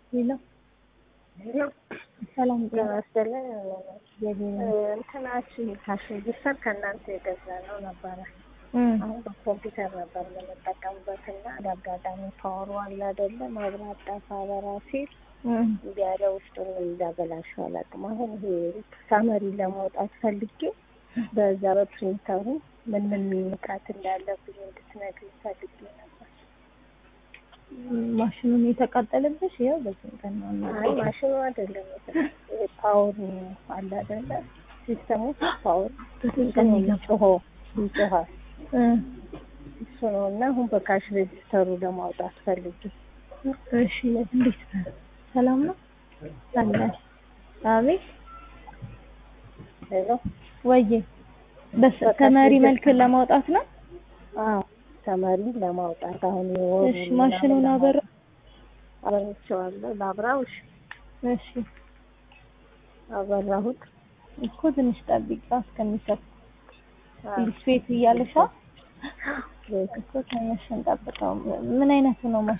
ሌላ ሰላም ጤና ለመስደለ እንትናችን ካሽ ሬጅስተር ከእናንተ የገዛ ነው ነበረ። አሁን በኮምፒውተር ነበር የምንጠቀምበት እና እንደ አጋጣሚ ፓወሩ አለ አይደለ መብራት ጠፋ በራ ሲል እንዲ ያለ ውስጡን እንዳበላሸው አላውቅም። አሁን ይሄ ሳመሪ ለማውጣት ፈልጌ በዛ በፕሪንተሩ ምን ምን ሚንቃት እንዳለብኝ እንድትነግሪኝ ፈልጌ ነበር። ማሽኑን የተቃጠለብሽ ያው በዚህ ቀን ነው። አይ ማሽኑ አይደለም ፓወሩ አለ አይደለ ሲስተሙ ፓወር ቀን ጮሆ ይጮሃል እሱ ነው እና አሁን በካሽ ሬጅስተሩ ለማውጣት ፈልጌ እሺ እንዴት ነው? ሰላም ነው አለ አቤት ሄሎ ወዬ በስ ተመሪ መልክ ለማውጣት ነው። አዎ ተመሪ ለማውጣት አሁን እሺ ማሽኑን አበራ አበራቸዋለሁ ላብራው እሺ እሺ አበራሁት እኮ ትንሽ ጠብቂ እስከሚሰጥ ዲስፔት እያለሻ እኮ ትንሽ እንጠብቀው ምን አይነት ነው